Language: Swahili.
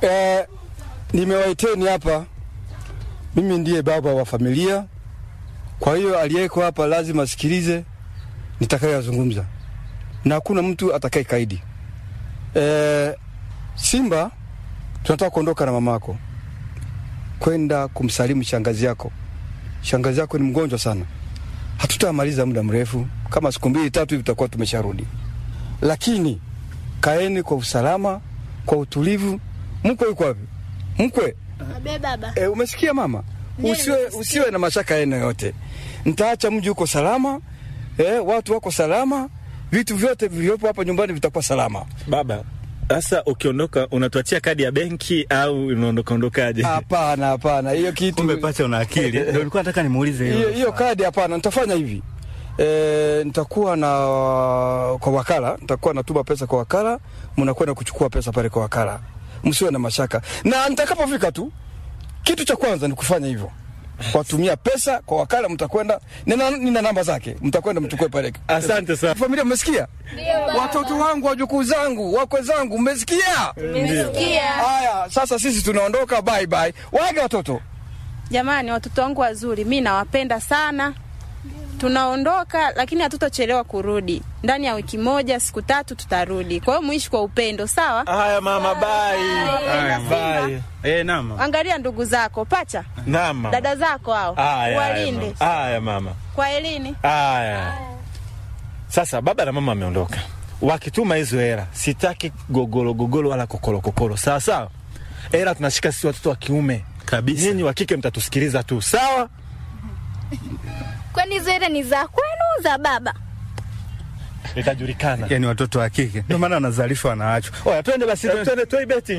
Eh, nimewaiteni hapa, mimi ndiye baba wa familia, kwa hiyo aliyeko hapa lazima asikilize nitakayoyazungumza na hakuna mtu atakaye kaidi. Eh, Simba, tunataka kuondoka na mamako kwenda kumsalimu shangazi yako. Shangazi yako ni mgonjwa sana, hatutamaliza muda mrefu, kama siku mbili tatu hivi tutakuwa tumesharudi, lakini kaeni kwa usalama, kwa utulivu. Mkwe yuko wapi? Mkwe Abe baba. e, umesikia mama? Ndiyo, Usiwe, nimesikia. usiwe na mashaka aina yote. Nitaacha mji uko salama, e, watu wako salama, vitu vyote vilivyopo hapa nyumbani vitakuwa salama. Baba, sasa ukiondoka unatuachia kadi ya benki au unaondoka ondokaje? Hapana, hapana, hiyo kitu Kumbe pacha una akili. Ndio nilikuwa nataka nimuulize hiyo hilo. hiyo kadi hapana. Nitafanya hivi e, nitakuwa na kwa wakala, nitakuwa natuma pesa kwa wakala, mnakwenda kuchukua pesa pale kwa wakala, msiwe na mashaka. Na nitakapofika tu, kitu cha kwanza ni kufanya hivyo, watumia pesa kwa wakala, mtakwenda nina, nina namba zake, mtakwenda mchukue pale. Asante sana. Familia, mmesikia? Watoto wangu, wajukuu zangu, wakwe zangu, mmesikia? Nimesikia. Haya, sasa sisi tunaondoka, bye bye. Waage watoto. Jamani, watoto wangu wazuri, mi nawapenda sana. Tunaondoka lakini hatutochelewa kurudi. Ndani ya wiki moja, siku tatu tutarudi. Kwa hiyo muishi kwa upendo, sawa? Haya mama, bye. Haya, Bye. Eh, nama. Angalia ndugu zako, pacha Naam mama. dada zako hao, Haya, haya, walinde mama. Haya mama. kwa elini. Haya. Sasa baba na mama ameondoka. Wakituma hizo hela, sitaki gogoro gogoro wala kokolo kokolo. Sawa sawa. Hela tunashika sisi watoto wa kiume. Kabisa. Nyinyi wa kike mtatusikiliza tu. Sawa? Kwani hizo hela ni za kwenu za baba? Itajulikana. Yaani watoto wa kike. Ndio maana wanazalishwa wanaachwa. Oya, twende basi, twende twende beti.